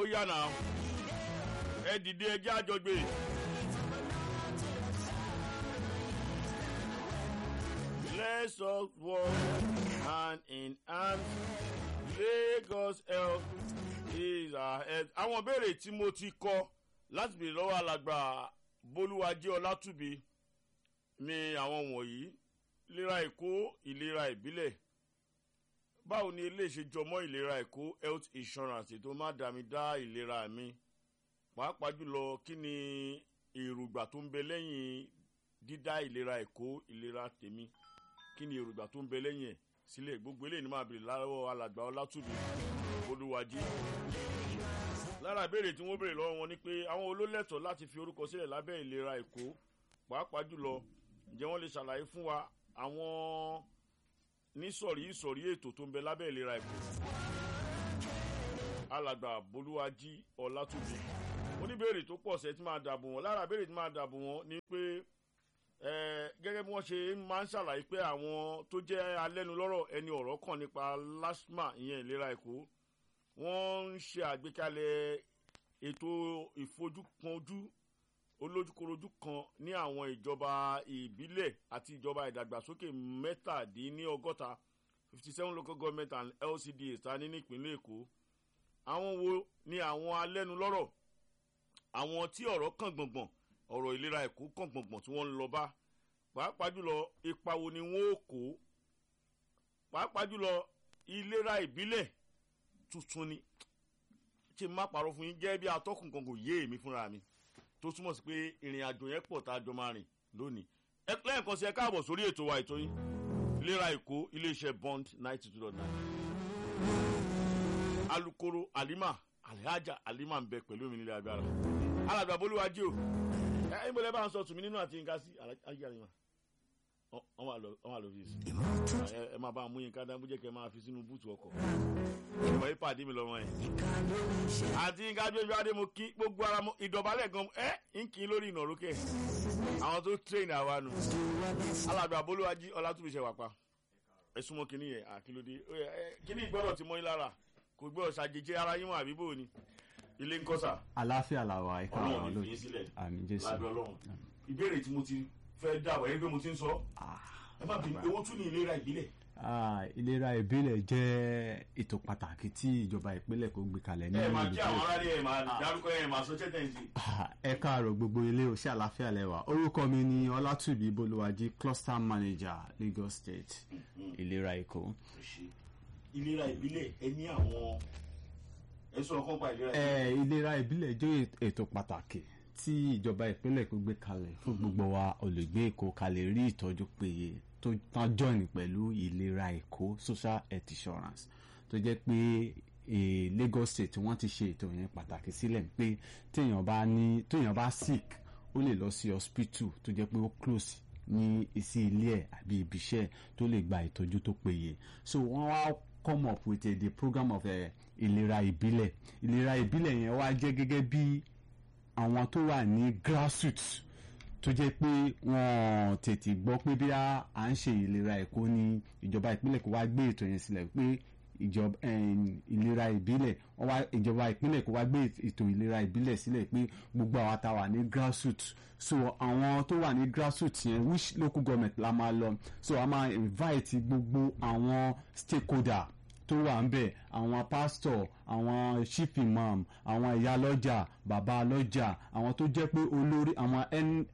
yànnà ẹ dìde ẹjẹ́ àjọgbé. Let's all work hand in hand. Lagos health is our health. Àwọn ìbéèrè tí mo ti kọ láti bèrè lọ́wọ́ alàgbà Bolúwajé Ọlátúbi ni àwọn wọ̀nyí. Ìlera Èkó, ìlera ìbílẹ̀. Báwo ni eléyìí ṣe jọmọ́ ìlera Èkó health insurance tó má dàmí dá ìlera mi? Pàápàá jùlọ kí ni èrògbà tó ń bẹ lẹ́yìn dídá ìlera Èkó ìlera tèmi? kí ni èrògbà tó ń bẹ lẹ́yìn ẹ̀ sílẹ̀ gbogbo eléyìí ni máa bèrè lọ́wọ́ alàgbà ọlátúbí olúwajì. lára ìbéèrè tí wọ́n béèrè lọ́wọ́ wọn ni pé àwọn olólẹ́tọ̀ láti fi orúkọ sílẹ̀ lábẹ́ ìlera èkó pàápàá jùlọ ǹjẹ́ wọ́n lè ṣàlàyé fún wa àwọn nísọ̀rí ìsọ̀rí ètò tó ń bẹ lábẹ́ ìlera èkó. alàgbà bolúwajì ọlátúbí oníbèrè tó pọ̀ sẹ́ tí máa dàbò wọn lára ìbéèrè tí máa dàbò wọn ni pé gẹ́gẹ́ bí wọ́n ṣe máa ń ṣàlàyé pé àwọn tó jẹ́ alẹ́nulọ́rọ̀ ẹni ọ̀rọ̀ kàn nípa lasma ìyẹn ìlera èkó wọ́n ń ṣe àgbékalẹ̀ ètò ìfojúkanjú olójúkorojú kan ní àwọn ìjọba ìbílẹ̀ àti ìjọba ìdàgbàsókè mẹ́tàdínlọ́gọ́ta fifty seven local government and LCDA ta ní nípínlẹ̀ èkó àwọn wo ni àwọn alẹ́nulọ́rọ̀ àwọn tí ọ̀rọ̀ kàn gbọ̀ngbọ̀n ọ̀rọ̀ ìlera ẹ̀kọ́ kàn gbọ̀ngbọ̀n tí wọ́n ń lọ bá pàápàá jùlọ ipa wo ni wọ́n ó kó pàápàá jùlọ ìlera ìbílẹ̀ tuntun ni ṣe má parọ́ fún yín jẹ́ bí atọ́kùn kan kò yé èmi fúnra mi tó túmọ̀ sí pé ìrìn àjò yẹn pọ̀ tá a jọ máa rìn lónìí lẹ́ẹ̀kan sí ẹ káàbọ̀ sórí ètò wa ètò yín ìlera èkó iléeṣẹ́ bond ninety two dot nine alukoro alima alhaja alima ń bẹ pẹ̀lú mi nílé agbára alàgbà bolúwájú o ẹ ìbọlẹ bá ń sọ tùmí nínú àti nǹkan sí ayé àríwá wọn wà lórí ìsìn ẹ máa bá a mú yín ká dáńbú jẹ́ kẹ́ máa fi sínú búùtù ọkọ̀ ìmọ̀ yìí pàdé mi lọ́wọ́ yẹn àti nǹkan ajójú adé mo kí gbogbo ara mo ìdọ̀bálẹ̀ gan ẹ ń kí lórí ìnàrókè àwọn tó train àwa nù alàgbà bolúwájí ọlátúbíṣẹ wà pa ẹ súnmọ́ kínní yẹn àkílódé kínní gbọ́dọ̀ ti mọ́ yín lára kò gbọ́dọ̀ ṣàjèjì ara yín wọn àbí bò ni ilé ń kọ́ sà. àlàáfíà làwà ẹ̀ka ọlọ́run àwọn ní olóòtú fi sílẹ̀ àmì jésù lábẹ́ ọlọ́run ìbéèrè tí mo ti fẹ́ dàbọ̀ yẹn pé mo ti ń sọ ẹ má bínú owó tún ní ìlera ìbílẹ̀. Ah, ìlera ìbílẹ̀ jẹ́ ètò pàtàkì tí ìjọba ìpínlẹ̀ kò gbé kalẹ̀ ní ẹ máa ìlú kí àwọn aráàlú ẹ máa dárúkọ ẹ máa sọ chẹ́tẹ̀ǹsì. Ah, ẹ káàárọ̀ gbogbo ilé òṣì àlàáfíà lẹ́wà orúkọ mi ni ọlátúbí bolúwájí cluster manager lagos state ìlera èkó. ìlera ìbílẹ̀ ẹ ní àwọn ẹ sọ ọkàn pa ìlera Eh, ìlera ìbílẹ̀ jẹ́ ètò pàtàkì tí ìjọba ìpínlẹ̀ kò gbé kalẹ̀ fún gbogbo wa olùgbé èkó kalẹ̀ rí ìtọ́jú péye tó tán join pẹ̀lú ìlera èkó social health insurance tó jẹ́ pé eh, Lagos state wọ́n ti ṣe ètò yẹn pàtàkì sílẹ̀ pé téèyàn bá ní téèyàn bá sick ó lè lọ sí hospital tó jẹ́ pé ó close ní sí ilé ẹ̀ àbí ibiṣẹ́ ẹ̀ tó lè gba ìtọ́jú tó péye so wọ́n wá come up with a, the program of uh, ìlera ìbílẹ̀ ìlera ìbílẹ̀ yẹn wá jẹ́ gẹ́gẹ́ bí àwọn tó wà ní grassroots tó jẹ́ pé wọ́n tètè gbọ́ pé bí a à ń ṣe ìlera èkó ní ìjọba ìpínlẹ̀ kó wá gbé ètò yẹn sílẹ̀ pé ìjọba em, ìlera ìbílẹ̀ wọ́n wá ìjọba ìpínlẹ̀ kó wá gbé ètò ìlera ìbílẹ̀ sílẹ̀ pé gbogbo àwa tá wà ní grassroots so àwọn tó wà ní grassroots yẹn which local government la máa lọ so a máa invite gbogbo àwọn stakeholder tó wà ń bẹ̀ àwọn pastor àwọn chief imam àwọn ìyá lọ́jà bàbá lọ́jà àwọn tó jẹ́ pé olórí àwọn N-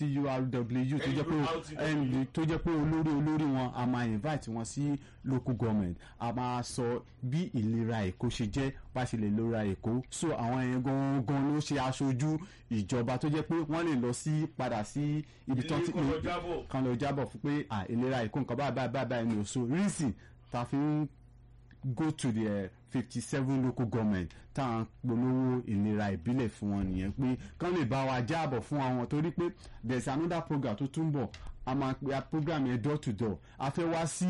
NTURW tó jẹ́ pé ND tó jẹ́ pé olórí olórí wọn a máa invite wọn sí local government a máa sọ bí ìlera èkó ṣe jẹ́ bá ṣe lè lora èkó so àwọn yẹn gangan ló ṣe aṣojú ìjọba tó jẹ́ pé wọ́n lè lọ sí padà sí ibi tó ti Ilé kọ́ lọ jábọ̀. kan lọ jábọ̀ fún pé à ìlera èkó nǹkan báyìí báyìí báyìí báyìí ni ò so reason ta fi ń go to the fifty seven local government tá à ń polówó ìlera ìbílẹ̀ fún wọn nìyẹn pé kán lè bá wa jáàbọ̀ fún àwọn torí pé there is another program tó tún bọ̀ a máa pe a program yẹn door to door a fẹ́ wá sí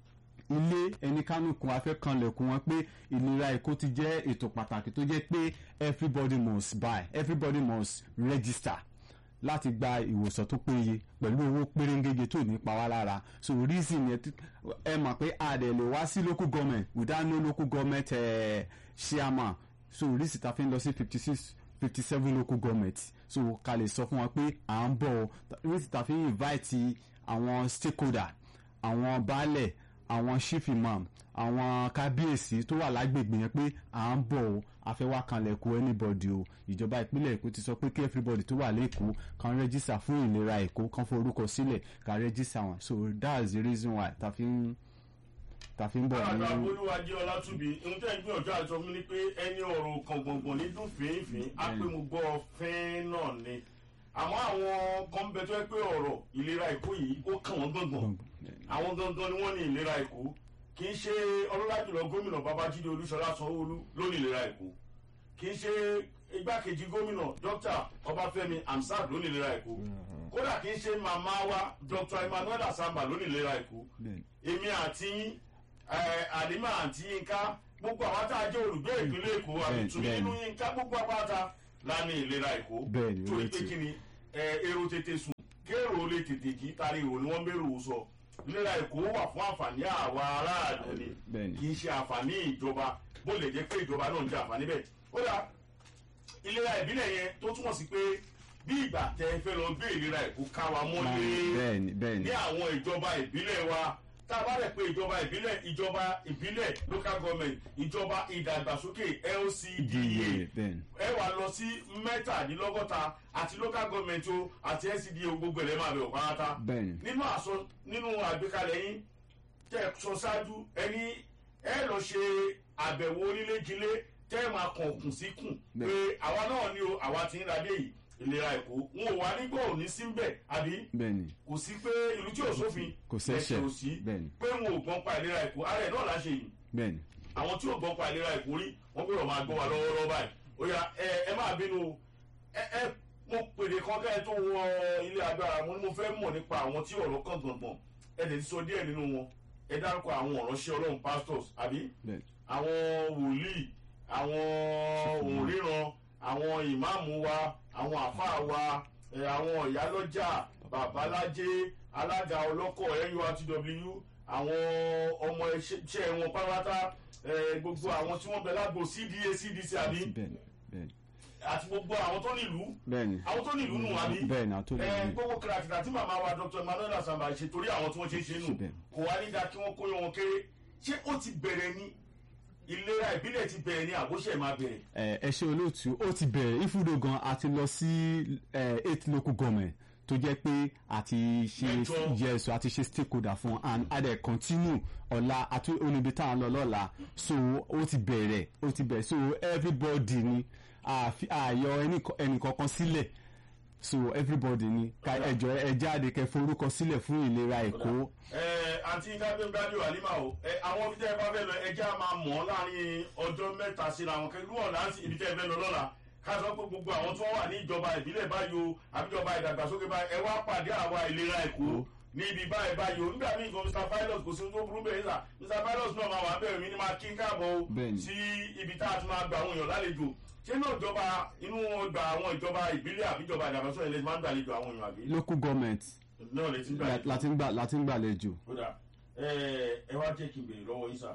ilé ẹni kánú kan a fẹ́ kanlẹ̀kùn wọn pé ìlera èkó ti jẹ́ ètò pàtàkì tó jẹ́ pé everybody must buy everybody must register láti gba ìwòsàn tó péye pẹ̀lú owó pérégége tó ní pa wá lára so reason yẹn tí- ẹ mọ̀ pé a dẹ̀ lè wá sí local government without no local government eh, chairman so oríṣi ta fi ń lọ sí fifty six fifty seven local government so ká lè sọ fún wọn pé à ń bọ̀ oríṣi ta fi ń invite àwọn stakeholder àwọn baálẹ̀ àwọn chief imam àwọn kábíyèsí tó wà lágbègbè yẹn pé à ń bọ̀ o àfẹ́wá kanlẹ̀ kó anybody o ìjọba ìpínlẹ̀ èkó ti sọ pé kí everybody tó wà lẹ́kọ̀ọ́ kan rẹ́jísà fún ìlera èkó kan forúkọ sílẹ̀ ká rẹ́jísà wọn so that's the reason why ta fi ń ta fi ń bọ̀ àgbà ní. olúwàjẹ ọlátúbi ohun tẹ́ ń gbìyànjú àti ọmọ ní pé ẹni ọ̀rọ̀ kan gbọ̀ngbọ̀n ní dùn fínfín á pé mo gbọ́ fín náà ni àmọ́ àwọn kan bẹ tó yẹ pé ọ̀rọ̀ ìlera èkó yìí ó kàn wọ́n gbọ̀ngbọ̀n àwọn gangan ni wọ́n ní ìlera èkó kì í ṣe ọlọ́lá jùlọ gómìnà babájídé olúṣọlá sanwóolu ló ní ìlera èkó kì í ṣe igbákejì gómìnà dókítà ọbáfẹ́mi hamsat ló ní ìlera èkó kódà kì í ṣe màmá wa dr emmanuel asamba ló ní ìlera èkó Bẹ́ẹ̀ni. èmi àti yín, ẹ, àlímà àti yínká gbogbo àwọn tá a jẹ́ olùgbé ìpínlẹ̀ èkó àbí Bẹ́ẹ̀ni, tùmí bẹ́ẹ̀ni. nínú yínká gbogbo apáta la ní ìlera èkó Bẹ́ẹ̀ni, torí ó pé ti- kí ni ẹ, èrò tètè sùn kéèrò lè tètè jí tari ìrò ni wọ́n bẹ̀rù sọ ìlera èkó wà fún àǹfààní àwa aráàlú ni Bẹ́ẹ̀ni. kì í ṣe àǹfààní ìjọba bó lè jẹ́ pé ìjọba náà ń jẹ àǹfààní bẹ́ẹ̀ kódà ìlera ìbílẹ̀ yẹn tó túmọ̀ sí pé bí ìgbà tẹ fẹ́ lọ gbé ìlera èkó ká wa mọ́lé bẹ́ẹ̀ni bẹ́ẹ̀ni ní àwọn ìjọba ìbílẹ̀ wa tá a bá rẹ̀ pé ìjọba ìbílẹ̀ ìjọba ìbílẹ̀ local government ìjọba ìdàgbàsókè LCDA bẹ́ẹ̀ni ẹ wà lọ sí mẹ́tàdínlọ́gọ́ta àti local government o àti LCDA o gbogbo ẹ̀rẹ́ máa bẹ̀ ọ̀ pátá bẹ́ẹ̀ni nínú àṣọ nínú àgbékalẹ̀ yín tẹ́ ẹ sọ ṣáájú ẹni ẹ lọ ṣe àbẹ̀wò onílé-jilé tẹ́ ẹ máa kàn kùn sí kùn pé àwa náà ni o àwa ti ń radé yìí ìlera èkó n ò wá nígbà òní sí ń bẹ̀ àbí bẹ́ẹ̀ni kò sí pé ìlú tí ò sófin Kò sẹ́ṣẹ̀, ẹ̀ṣẹ̀ ò sí bẹ́ẹ̀ni. pé wọn ò gbọ́n pa ìlera èkó ara ẹ̀ náà la ṣe yìí bẹ́ẹ̀ni àwọn tí ò gbọ́n pa ìlera èkó rí wọ́n gbọ́dọ̀ máa gbọ́ wa lọ́wọ́lọ́wọ́ báyìí ó yá ẹ ẹ máa bínú o. ẹ ẹ mo pèrè kan kẹ́ ẹ tó wọ ilé agbára mo ní mo fẹ́ mọ̀ nípa àwọn tí ọ̀rọ̀ kan gbọ̀ngbọ̀n ẹ lè sọ díẹ̀ nínú wọn ẹ dárúkọ àwọn ọ̀ránṣẹ́ ọlọ́run pastors àbí bẹ́ẹ̀ni àwọn wòlíì àwọn òǹríran àwọn ìmáàmù wa àwọn àfáà wa ẹ, àwọn ìyálọ́jà babalájé alága ọlọ́kọ̀ nurtw àwọn ọmọ iṣẹ́ wọn pátá ẹ, gbogbo àwọn tí wọ́n bẹ lágbo cda cdc àbí bẹ́ẹ̀ni bẹ́ẹ̀ni àti gbogbo àwọn tó nílùú bẹ́ẹ̀ni àwọn tó nílùú nù àbí bẹ́ẹ̀ni àtúndì ẹ, gbogbo kìràkìtà tí màmá wa dr emmanuel asamba ṣe torí àwọn tí wọ́n ṣe é ṣe nù Bẹ́ẹ̀ni. kò wá ní da kí wọ́n kóyọ wọn kéré ṣé ó ti bẹ̀rẹ̀ ni ìlera ìbílẹ̀ ti bẹ̀rẹ̀ ni àbóṣe máa bẹ̀rẹ̀. ẹ ẹ ṣe olóòtú ó ti bẹ̀rẹ̀ ìfúdó gan a ti lọ sí ẹ, eight local government tó jẹ́ pé àti ṣe Mẹ́jọ. yes àti ṣe stakeholder fún and a dẹ̀ continue ọ̀la àti oníbi tá à ń lọ lọ́la so ó ti bẹ̀rẹ̀ ó ti bẹ̀rẹ̀ so everybody ni àfi- àyọ ẹnìkan- ẹnìkankan sílẹ̀ so everybody ni ká ẹjọ ẹ jáde kẹ́ forúkọ sílẹ̀ fún ìlera èkó ẹ àǹtí gábíńgábí àlímà o ẹ àwọn ibi tẹ́ ẹ bá fẹ́ lọ ẹjẹ́ á máa mọ̀ ọ́ láàrin ọjọ́ mẹ́ta síra wọn kẹ́kẹ́ wọn láti ibi tẹ́ ẹ fẹ́ lọ lọ́la ká sọ pé gbogbo àwọn tí wọ́n wà ní ìjọba ìbílẹ̀ báyìí o àbíjọba ìdàgbàsókè báyìí ẹ wá pàdé àwa ìlera èkó ní ibi báyìí báyìí o nígbà míì nǹkan mr pilot kò sí ohun tó burú bẹ́ẹ̀ sà mr pilot náà máa wà bẹ́ẹ̀ mi ni máa kí n káàbọ̀ o Bẹ́ẹ̀ni. sí ibi tá a ti máa gba àwọn èèyàn lálejò ṣé náà ìjọba inú ọgbà àwọn ìjọba ìbílẹ̀ àbíjọba ìdàgbàsókè lè máa ń gbàlejò àwọn èèyàn àbí local government náà lè ti ń la- gbàlejò láti ń gbà- láti ń gbàlejò kódà ẹ ẹ wá jẹ́ kí n béèrè lọ́wọ́ yín sà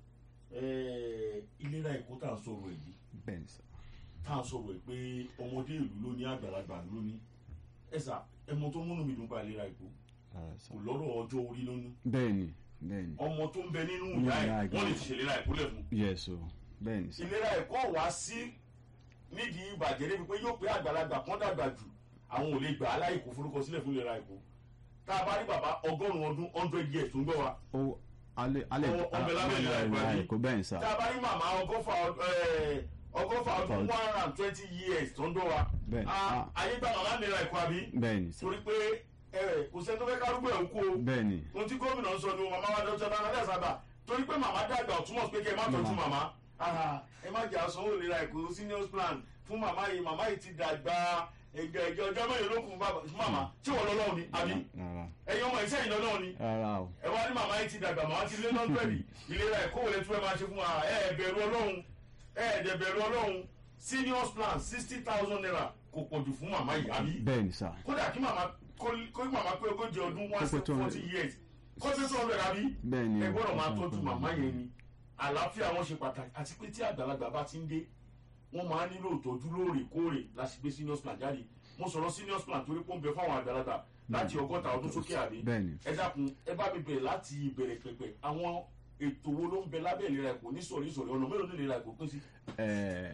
ẹ ìlera èkó tá à ń sọ̀rọ̀ èyí bẹ́ẹ̀ ni sir. tá à ń sọ̀rọ̀ ẹ̀ pé ọmọdé ìlú ló ní àgbàlagbà ló ní ẹ sà ẹmọ tó múnú mi dùn pa ìlera èkó Ah, sir. kò lọ́rọ̀ ọjọ́ orí lónú bẹ́ẹ̀ ni bẹ́ẹ̀ ni ọmọ tó ń bẹ nínú Ní ìyá ìyá ẹ̀ ẹ̀ wọ́n lè ti ṣèlera èkó lẹ̀ fún yes o bẹ́ẹ̀ ni sir. ìlera ẹ̀kọ́ wá sí nídìí ìbàjẹ́ débi pé yóò pé àgbàlagbà kan dàgbà jù àwọn ò lè gbà á láyè kó forúkọ sílẹ̀ fún ìlera ẹ̀kọ́ tá a bá rí bàbá ọgọ́rùn-ún ọdún hundred years tó ń gbọ́ wa ó alẹ́ alẹ́ Ọmọ- ọmọ lábẹ́ ìlera ìgbà yìí. ẹ̀kọ́ bẹ́ẹ̀ ni sir. tá a bá rí màmá ọgọ́fà ọd- ẹ̀, ọgọ́fà ọdún Ọdún. one hundred and twenty years tó ń gbọ́ wa Bẹ́ẹ̀. Ah, Ah. ayé gba màmá ìlera ẹ̀kọ́ àbí bẹ́ẹ̀ ni sir. torí pé ẹ̀, kò sẹ́ni tó fẹ́ kárúgbó ẹ̀ ń kú o bẹ́ẹ̀ ni ohun tí gómìnà ń sọ ni màmá wa dọ́jọ́ bá nàdẹ́ sábà torí pé màmá dàgbà ò túmọ̀ sí pé kí ẹ má tọ́jú Màmá. màmá Ah, ẹ má jà sanwó ìlera ẹ̀kọ́ seniors plan fún màmá yìí màmá yìí ti dàgbà ẹ̀jẹ̀ ẹ̀jẹ̀ ọjọ́ mẹ́rin ló kù fún bàbá- fún màmá tí wọ́n lọ́lọ́run ni àbí rárá ẹ̀yin ọmọ iṣẹ́ yìí lọ́lọ́run ni rárá o ẹ wá ní màmá yìí ti dàgbà màmá ti lé lọ́gbẹ̀rì ìlera ẹ̀kọ́ wọlé tí wọ́n máa ṣe fún wa ẹ ẹ̀ bẹ̀rù ọlọ́run ẹ ẹ̀ dẹ̀ bẹ̀rù ọlọ́run seniors plan sixty thousand naira kò pọ̀jù fún màmá yìí àbí bẹ́ẹ̀ ni sir. kódà kí màmá kó kó màmá pé ogójì ọdún one Kó pé two hundred. forty years kó tó tó ọbẹ̀ àbí bẹ́ẹ̀ ni ẹ o. gbọ́dọ̀ máa tọ́jú màmá yẹn ni àlàáfíà wọn ṣe pàtàkì àti pé tí àgbàlagbà bá ti ń dé wọ́n máa nílò ìtọ́jú lóòrèkóòrè láti gbé senior plan jáde mo sọ̀rọ̀ senior plan torí pé ó ń bẹ fáwọn àgbàlagbà láti ọgọ́ta ọdún sókè àbí bẹ́ẹ̀ni ẹ dákun ẹ bá mi bẹ̀rẹ̀ láti ìbẹ̀rẹ̀ pẹ̀pẹ̀ àwọn ètò wo ló ń bẹ lábẹ́ ìlera ẹ̀kọ́ ní sọ̀rí sọ̀rí ọ̀nà mélòó ní ìlera ẹ̀kọ́ pín sí. ẹ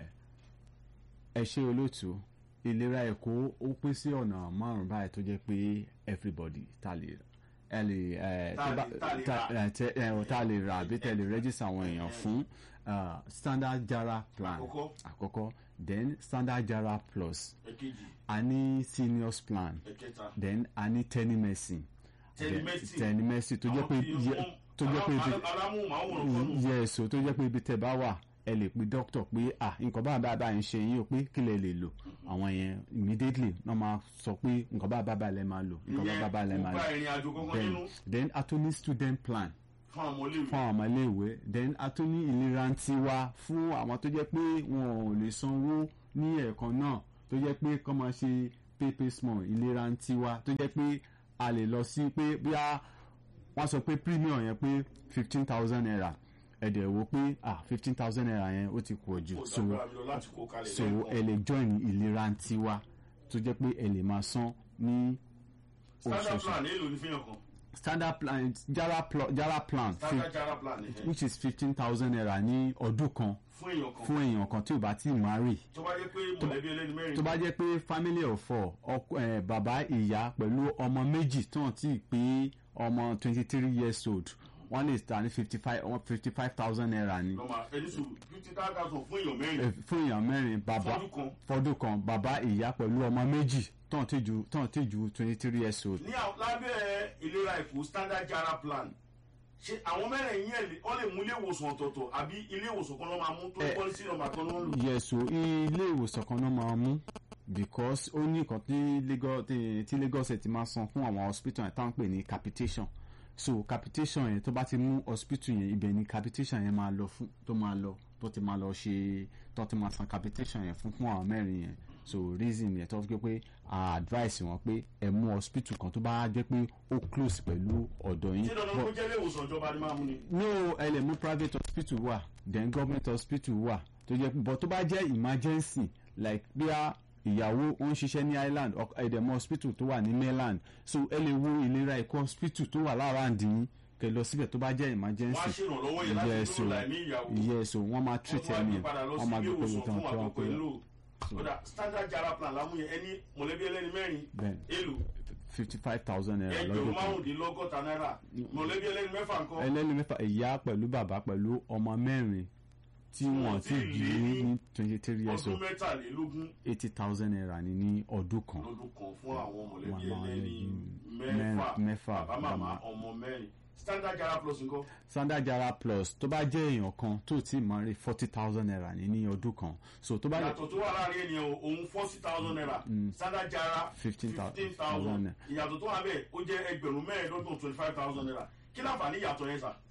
ẹ ṣe olóòtú ìlera ẹ̀kọ́ ó pín sí ọ̀nà márùn-ún báyìí tó jẹ́ pé everybody ta lè ẹ lè ẹ Ta tó bá- lè- ta lè ta- rà. ẹ, tẹ- ẹ, ò ta lè rà àbí tẹ lè register àwọn èèyàn fún uh, standard jara plan Àkọ́kọ́. àkọ́kọ́ then standard jara plus ẹ̀kejì a ní seniors plan ẹ̀kẹta then a ní telemedicine Telemedicine. telemedicine tó jẹ́ pé Àwọn tí yẹ- wọ́n- tó jẹ́ pé ibi alá- alámúhùnmáwòrán kan nù. yes o tó jẹ́ pé ibi tẹ́ bá wà ẹ lè pe doctor pé ah nǹkan báyìí báyìí báyìí ń ṣe yín o pé kí lè lè lò àwọn yẹn immediately wọ́n máa sọ pé nǹkan báyìí báyìí báyìí lè máa lò nǹkan báyìí báyìí lè ìyẹn máa kò lò bá ìrìn àjò kankan then nínú then a tún ní student plan fún àwọn ọmọléèwé fún àwọn ọmọléèwé then a tún ní ìlera ń tiwa fún àwọn tó jẹ́ pé wọn ò lè sanwó ní ẹ̀ẹ̀kan náà tó jẹ́ pé kọ́ máa ṣe pépé small ìlera ń tiwa tó jẹ́ pé a lè lọ sí pé bí a wọ́n sọ pé premium yẹn pé fifteen thousand naira ẹ̀dẹ̀ wo pé ah fifteen thousand naira yẹn ó ti pọ̀ jù kò so dágbára mi lọ láti kó kalẹ̀ so ẹ lẹ́ẹ̀kan. lè join ìlera ń tiwa tó jẹ́ pé ẹ lè máa san ní standard oṣooṣù plan èèlò ní fihàn kan standard plan jara, pl jara plan standard jara plan nìyẹn which is fifteen thousand naira ní ọdún kan fún èèyàn kan fún èèyàn kan tí ò bá tí ì marry tó bá jẹ́ pé mọ̀lẹ́bí ẹlẹ́ni mẹ́rin tó bá jẹ́ pé family of four ọkọ ẹ̀ bàbá ìyá pẹ̀lú ọmọ méjì tí wọ́n ti pé ọmọ twenty three years old wọ́n lè ta ní fifty five fifty five thousand naira ni lọ́mọ ẹni sùn fifty thousand fún èèyàn mẹ́rin Eh, fún èèyàn mẹ́rin bàbá fọdún kan fọdún kan bàbá ìyá pẹ̀lú ọmọ méjì tí wọ́n ti ju tí wọ́n ti ju twenty three years old ní àwọn- lábẹ́ ìlera èkó standard jara plan ṣe àwọn mẹ́rin yẹn lè wọ́n lè mú ilé ìwòsàn ọ̀tọ̀ọ̀tọ̀ àbí ilé ìwòsàn kan ló máa mú tó Eh. pọ́lísì nọ́mbà kan ló ń lò. yes o ilé ìwòsàn kan náà máa mú because ó ní nǹkan tí Lagos tí- tí Lagos ẹ̀ ti máa san fún àwọn hospital yẹn táwọn pè ní capitation so capitation yẹn tó bá ti mú hospital yẹn ibẹ̀ ni capitation yẹn máa lọ fún tó máa lọ tó ti máa lọ ṣe tó ti máa san capitation yẹn fún fún àwọn mẹ́rin yẹn so reason yẹn tó fi pé a advice wọn pé ẹ mú hospital kan tó bá jẹ́ pé ó close pẹ̀lú ọ̀dọ̀ yín ṣé dandan But- kó jẹ́ ilé ìwòsàn ìjọba ni máa mú ni. no ẹ lè mú private hospital wà then government hospital wà tó jẹ́ but tó bá jẹ́ emergency like bí a ìyàwó ó ń ṣiṣẹ́ ní island ọk- ẹ̀dẹ̀mọ hospital tó wà ní mainland so ẹ lè wo ìlera ẹ̀kọ́ hospital tó wà lára àǹdí kẹ lọ síbẹ̀ tó bá jẹ́ wọ́n á emergency ṣèrànlọ́wọ́ yẹn láti yes o dúró láì ní ìyàwó. yes o wọ́n máa treat wọ́n ẹni wá gbé padà lọ sí wọ́n máa ilé gbé pẹ̀lú ìwòsàn tán fún tó wà àkókò pẹ̀lú ìlò. kódà standard jara plan lámú yẹn ẹni mọ̀lẹ́bí ẹlẹ́ni mẹ́rin bẹ́ẹ̀ èlò fifty five thousand naira ẹgbẹ̀rún lọ́dún kan márùndínlọ́gọ́ta náírà mọ̀lẹ́bí ẹlẹ́ni mẹ́fà nǹkan. ẹlẹ́ni mẹ́fà ìyá pẹ̀lú bàbá pẹ̀lú ọmọ mẹ́rin tí wọ́n ti bí ní twenty three years ọdún old mẹ́tàlélógún eighty thousand naira ni ní ọdún kan lọ́dún kan fún àwọn mọ̀lẹ́bí Wọ́n máa ẹlẹ́ni mẹ́rin- mẹ́fà mẹ́fà, bàbá màmá màmá. ọmọ mẹ́rin standard jara plus nǹkan standard jara plus tó bá jẹ́ èèyàn kan tó ti máa rí forty thousand naira ní ní ọdún kan so tó bá jẹ́ ìyàtọ̀ tó wà láàrin ènìyàn o, òun forty thousand naira standard jara 15,000 fifteen thousand ìyàtọ̀ tó wà bẹ́ẹ̀ ó jẹ́ ẹgbẹ̀rún mẹ́ẹ̀ẹ́dọ́gbọ̀n twenty five thousand naira kí láǹfààní ìyàtọ̀ yẹn sà.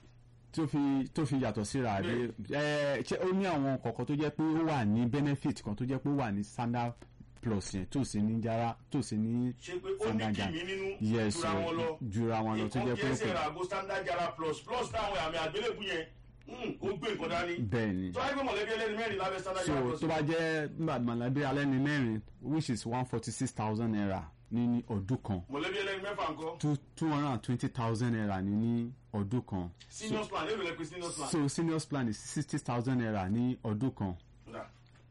tó fi tó fi yàtọ̀ síra rí ẹ ṣé ó ní àwọn kọ̀ọ̀kan tó jẹ́ pé ó wà ní benefit kan tó jẹ́ pé ó wà ní standard plus yẹn tó sì ní jara tó sì ní ṣe pé ó ní standard jara kìmí nínú yes jura wọn lọ jura wọn lọ tó nǹkan jẹ́ kí pé ó ẹsẹ̀ pè ra àgbo standard jara plus plus táwọn àmì àgbélébù yẹn mm, ó gbé nǹkan dání bẹ́ẹ̀ ni tó wáyé pé mọ̀lẹ́bí ẹlẹ́ni mẹ́rin lábẹ́ standard so jara plus tó bá jẹ́ mọ̀lẹ́bí alẹ́ ní mẹ́rin which is one forty six thousand naira ní ní ọdún kan mọ̀lẹ́bí ẹlẹ́ni mẹ́fà nǹkan two two hundred and twenty thousand naira ní ní ọdún kan seniors plan èrò lẹ́pẹ́ seniors plan. so seniors plan is sixty thousand naira ní ọdún kan Kódà.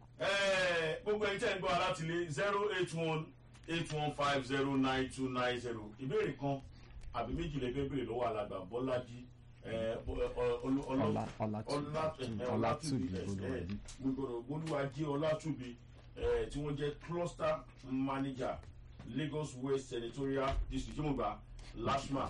Ẹ́ẹ̀, gbogbo ẹni tẹ́ ń gbọ́ alátìlé zero eight one eight one five zero nine two nine zero ìbéèrè kan àbí méjì lè fẹ́ béèrè lọ́wọ́ alàgbà bọ́lájí ẹ̀, ọ- ọ- ọlọ- ọlọ- Ọlá- Ọlátúbí- Ọlá- ẹ̀, Ọlátúbí ẹ̀, Olúwàjí. ẹ̀, gbogbo olúwàjí ọlátúbí ẹ̀, tí wọ́n jẹ́ cluster manager lagos west senatorial district tí mo gbà lasma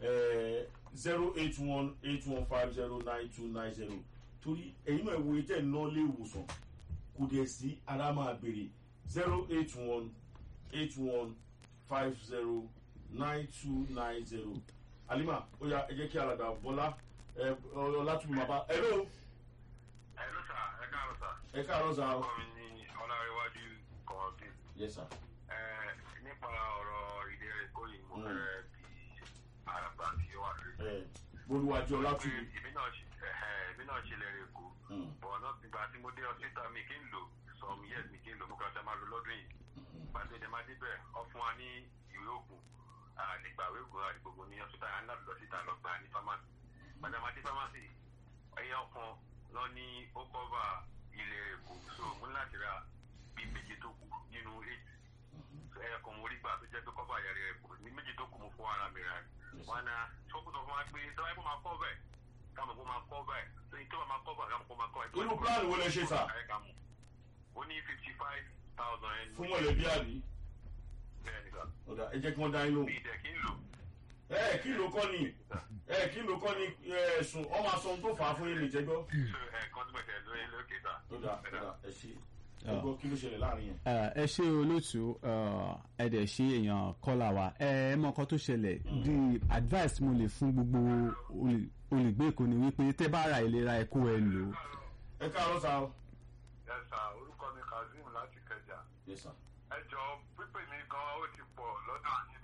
zero eight one eight one five zero nine two nine zero torí ẹ̀yin náà wo etí ẹ̀ ná lé ìwòsàn kò dẹ̀ sí ara máa béèrè zero eight one eight one five zero nine two nine zero alima ó yá ẹ jẹ́ kí alàgbà bọ́lá ẹ ọlátúbí máa bá ẹ ló Hello sir, ẹ káàárọ̀ sir. ẹ káàárọ̀ sá o. Orúkọ mi ni Ọlárẹ̀wájú Kọ̀ọ̀dé. yes sir. Ẹ nípa ọ̀rọ̀ ìlera Èkó yìí mo fẹ́ bí àràgbà tí ó wà lórí. ẹ bolúwájú Pé ọlátúbí èmi náà ṣe ẹ̀hẹ́, èmi náà ṣe lẹ́rìí Èkó. bọ̀ náà ìgbà tí mo dé hospital mi kí n lò some years mi kí n lò mo kàn fẹ́ máa lò lọ́dún yìí pàṣẹ ìdè máa débẹ̀ ọ fún wa ní ìwé òògùn àdìgbà ìwé òògùn àdìgbògbò ní hospital yẹn láti lọ síta lọ gbà ní pharmacy pàṣẹ máa dé pharmacy ẹyẹ ọkàn lọ ní ó cover ilẹ̀ èkó so mo ní láti ra bíi méje tó kù nínú eight ẹyẹ kan mo rí gbà tó jẹ́ pé cover yẹn rẹ̀ kù ní méje tó kù mo fún ara mi rà wọn náà fókùsọ fún wa pé tọ́wọ́ ẹ̀kọ́ máa cover ẹ̀ káàmù kó máa cover ẹ̀ tó yẹ tó bá máa cover káàmù kó máa cover ẹ̀. irú plan wo lẹ ṣe sà ó ní fifty five thousand ẹni. fún mọ̀lẹ́bí àbí bẹ́ẹ̀ ni sà ọ̀dà ẹ jẹ́ kí wọ́n dá yín lóhùn. bí ìdẹ̀ kí n lò. ẹ kí ló kọ́ ni ẹ kí ló kọ́ ni ẹ̀sùn ọmọ aṣọ ohun tó fà á fún yín nìjẹ́gbọ́. so ẹ̀ẹ̀kan tí mo tẹ̀ lóye lókè sà. ọ̀dà ọ̀dà ẹ ṣe ẹ gbọ́ kí ló ṣẹlẹ̀ láàrin yẹn. Eh, ẹ ṣe olóòtú ẹ dẹ̀ ṣe èèyàn kọ́là wa ẹ ẹ mọ nǹkan tó ṣẹlẹ̀ the advice mo lè fún gbogbo olè- olùgbé èkó ni wípé tẹ́ bá ra ìlera ẹ̀kọ́ ẹ lò ó. ẹ káàárọ̀ sá o. ẹ sà orúkọ mi kazeem láti kẹjà yes sir. ẹ jọ pípé